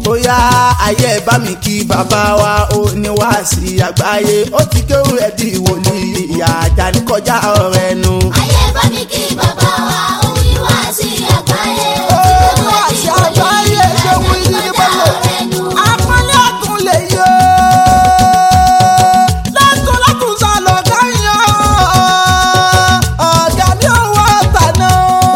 bóyá ayé ẹ bá mi kí bàbá wa ó ní wá sí àgbáyé ó ti kéwù ẹ di wòlíì ìyá ajá ní kọjá ọ̀rẹ́ nu. ayé bá mi kí bàbá wa òun yìí wá sí àgbáyé. Ó wá sí àgbáyé, ṣé wí ní bọ́lá? Apọ́nlé ọ̀tún lè yọ. Lọ́tún lọ́tún sá lọ káyọ̀. Ọ̀gá mi ò wá tàná.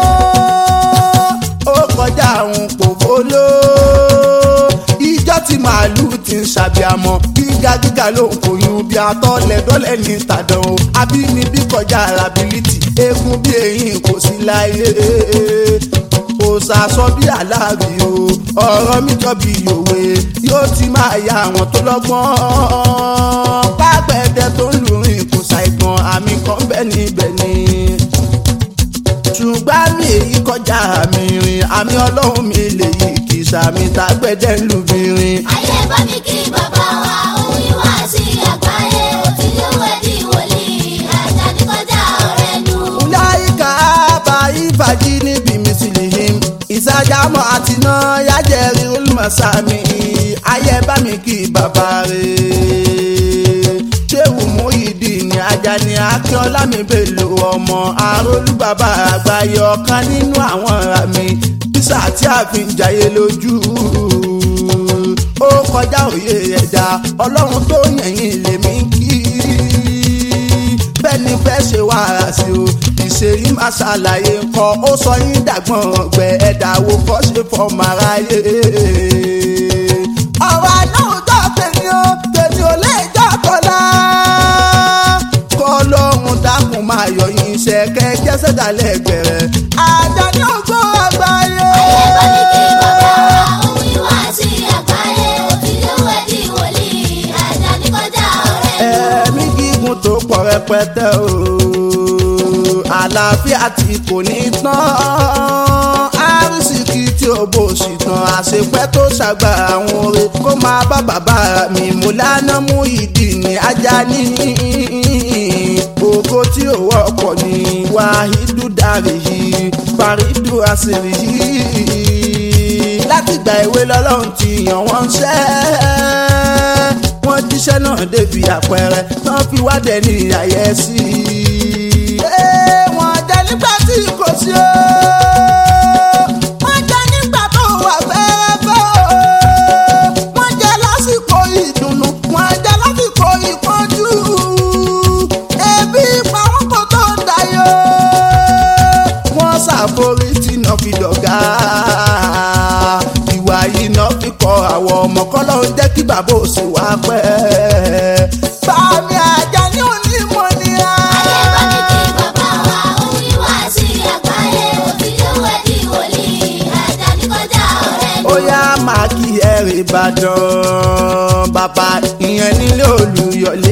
Ó kọjá àwọn pòfóló. Ìjọ tí màálù ti ń ṣàbíamọ. Gíga gíga ló ń kòyún bí atọ́lẹ̀ dọ́lẹ̀ ní tàdán o. Abínibí kọjá ability. Eégún bí eyín kò sí láyé kò sàsọ bí aláàbí o ọ̀rọ̀ mi jọ bí òwe yóò ti máa ya àwọn tó lọ́gbọ́n pápẹ́ẹ́dẹ́ tó ń lùrìn kò ṣàìgbọ́n àmì kan bẹ́ẹ̀ níbẹ̀ ni ṣùgbọ́n mi èyí kọjá mi rìn àmì ọlọ́run mi lè yí kì í sàmì tágbẹ́dẹ́ ń lù mí rìn. ayé bá mi kí bàbá wa òun yìí wá sí àgbáyé. ó ti léwu ẹ̀ di wòlíì ajá ní kọjá ọ̀rẹ́ nu. Ulaika aba ifaji níbi misilihim. Ìsájámọ̀ àti náà yájẹ̀rí olùmọ̀sámi. Ayé bá mi kí bàbá rẹ̀. Ṣéwù Muyideen Ajani Akínọ́lá mi bèlò ọmọ arólú bàbá àgbáyé ọ̀kan nínú àwọn ará mi. Bísà tí a fi ń jayé lójú. Ó kọjá òye ẹ̀dá ọlọ́run tó yẹ̀yìn lèmi kí bẹ́ẹ̀ni fẹ́ ṣe wàhálà sí o ìṣèyí máa ṣàlàyé nǹkan ó sọ yín dàgbọ́n ọ̀gbẹ ẹ̀dá wo kọ́ ṣe fọmọ aráyé. ọ̀rọ̀ àdáhùnjọ́ tèmi o tèmi ò lè jọ́ tọ́lá. kọ́ lọ́run dákun máa yọ yín ṣẹ̀kẹ́ jẹ́sẹ̀ dálẹ̀ gbẹ̀rẹ̀. Àjàní ògbó àgbáyé. ayé bá mi kí bàbá wa òun yìí wá sí àgbáyé. ó ti léwu ẹ̀ di wòlíì ajá ní kọjá ọ̀rẹ́ nu. ẹ̀mí gígùn tó pọ̀ rẹpẹtẹ o àlàáfíà tí kò ní tán àrísìkí tí ó bò sí tán àṣepẹ́ tó ṣàgbà àwọn oore kó máa bá bàbá mi mú lánà mú ìdí ní Ajani ògo tí ò wọ́pọ̀ ní wàhídù dàrí yìí fàrídù àṣírí yìí látìgbà ìwé lọ́lọ́run ti yàn wọ́n ṣẹ́ wọ́n jíṣẹ́ náà débi àpẹẹrẹ tán fi wádẹ ní àyẹ́sí. Ee, wọ́n jẹ́ nígbà tí kò sí o. Wọ́n jẹ́ nígbà tó wà fẹ́ẹ́fẹ́ o. Wọ́n jẹ́ lásìkò ìdùnnú. Wọ́n jẹ́ lásìkò ìpọ́njú. Ebi pa wọ́n kò tó dayọ̀. Wọ́n ṣàforítì náà fi dọ̀gá. Ìwà yìí náà fi kọ àwọn ọmọ kọ́lọ́ ń jẹ́ kí bàbá òsì wá pẹ́. Bàmí Àjàní onímọ̀ ni a. ayé bá mi kí bàbá wa òun yìí wá sí àgbáyé. ó ti léwu ẹ̀ di wòlíì ajá ní kọjá ọ̀rẹ́ nu. ó yá máa kí ẹrì ìbàdàn bàbá ìyẹn nílé olùyọlé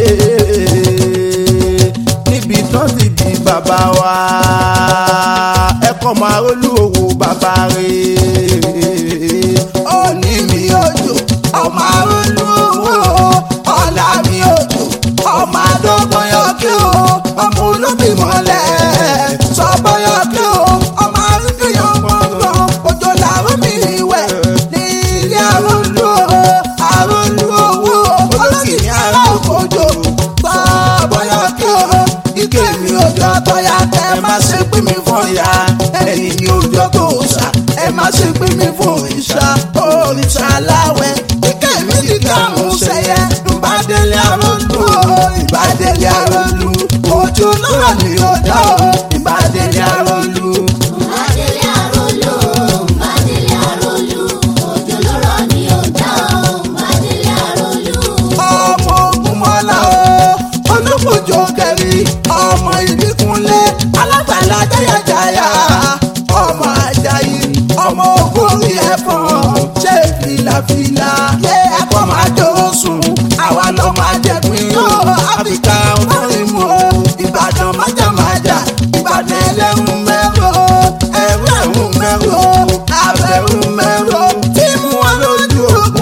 níbi tán ti bí bàbá wa ẹkọ máa rólú òwò bàbá rẹ̀ ó ní mi òjò ọmọ arólú òwò ọ̀la mi òjò ọmọ adógbọn yọkí o ọmọ olóbì mọ́lẹ̀ sọ́gbọ́n yọkí o ọmọ arúgbó yọ gbọ̀ngàn òjò làwọn mi wẹ̀ ní ilé arólú o arólú owó olókìní ara òkòjò sọ́gbọ́n yọkí o ike mi òjò tọ́yà ẹ má ṣe pín mi fún ya ẹ̀yìn ni òjò tó ṣá ẹ má ṣe pín mi fún ìṣá òrìṣà aláwẹ̀ ike mi ti kàrún sẹ́yẹ ìbádẹ́lẹ̀ arólú o ìbádẹ́lẹ̀ arólú òjò náà ni ó dá o ìbádẹ́lẹ̀ arólú. Mbadele arolo, mbadele arolu, òjò ló rọ̀ ní ọjà o. Mbadele arolu, ọmọ ogun mọ́lá o olùkójó kẹrí ọmọ ìbíkúnlé alágbàlá jayajaya ọmọ ajayi ọmọ ogun orí ẹ̀fọn ṣé filafila yé ẹ̀kọ́ máa jó sùn àwa ló máa jẹ̀pin yóò áfíríkà ọ̀rìn mu o ìbàdàn májàmájà ìbàdàn ẹlẹ́rù mẹ́rọ ẹ̀rù ẹ̀rù mẹ́rọ abẹ́rù mẹ́rọ tí mú wọn lójú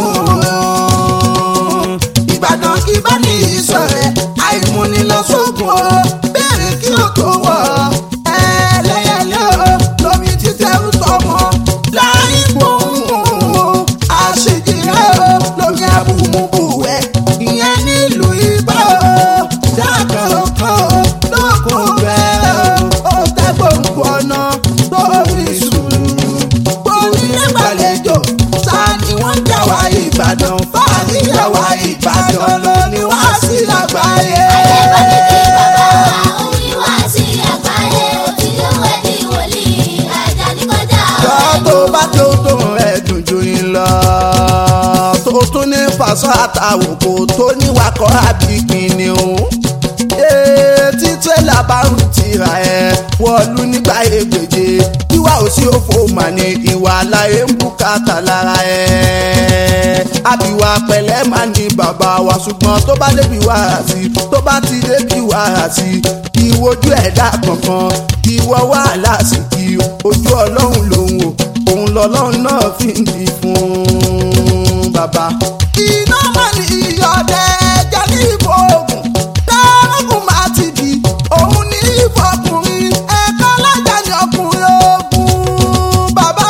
ogun ìbàdàn kí bá ní ìsọ̀rẹ́ àìmúnilọ́sọ̀gùn o bẹ́ẹ̀rẹ̀ kí o tó wọ̀ ẹlẹ́yẹlé o lómi títẹ̀ ń tọmọ láì gbóhùn àṣejì o lómi abúmúbúwẹ̀ ìyẹn nílùú igbó jákàókò lókun bẹ́ẹ̀ ó tẹ́gbòǹgbò ọ̀nà tó fi sùúrù onílé gbàlejò ta ni wọ́n jà wá ìbàdàn fáàrí àwa ìbàdàn ló ní wá sí àgbáyé. Adébọ̀dé kí bàbá wa òun ni wá sí àgbáyé. Òtílówó ẹni wòlíì Àjàní kọjá Tọ́ ọ̀rẹ́ tó bá tó tó rẹ̀ dùn ju yín lọ. Tó tún ní fàṣọ àtàwòkò tó níwakọ̀ àbíkíni o. Tí tírélà bá ń tira ẹ̀ wọ̀lú nígbà ègbèje. Ìwà òsì òfò mà ní ìwà àlàyé ń bùkátà lára ẹ̀. Àbíwá pẹ̀lẹ́ máa ní bàbá wa ṣùgbọ́n tó bá débi wàrà sí tó bá ti débi wàrà sí ìwojú ẹ̀dá kankan ìwọ wàhálà sí kí ojú ọlọ́run lòun o òun lọ́lọ́run náà fi ń di fún bàbá. iná mọ̀ ní ìyọ̀dẹ̀ ẹja ní ìbò ogun tẹ́rọ̀gùn máa ti di òun ní ìfọkùnrin ẹ̀ka lájà ní ọkùnrin ogun bàbá.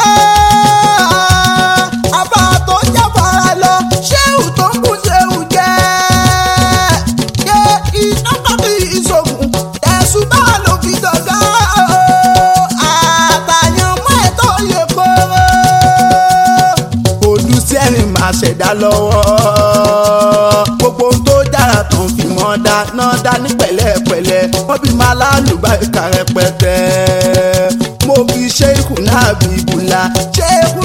àbá tó jáfara lọ ṣéwù tó ń kú ṣéwù jẹ́ yé iná tàbí ìṣògùn ẹ̀sùn bá ló fi dọ̀gá àtàyàn mọ́ ẹ̀tọ́ yẹ kóró. Ojú sẹ́rìn máa ṣẹ̀dá lọ́wọ́. Gbogbo ohun tó dára tán fi mọ́ dá náà dá ní pẹ̀lẹ́pẹ̀lẹ́. Wọ́n bí máa lálùbá ìka rẹpẹtẹ. Mo fi ṣéèkù náà bí ìbùlà. Ṣéèkù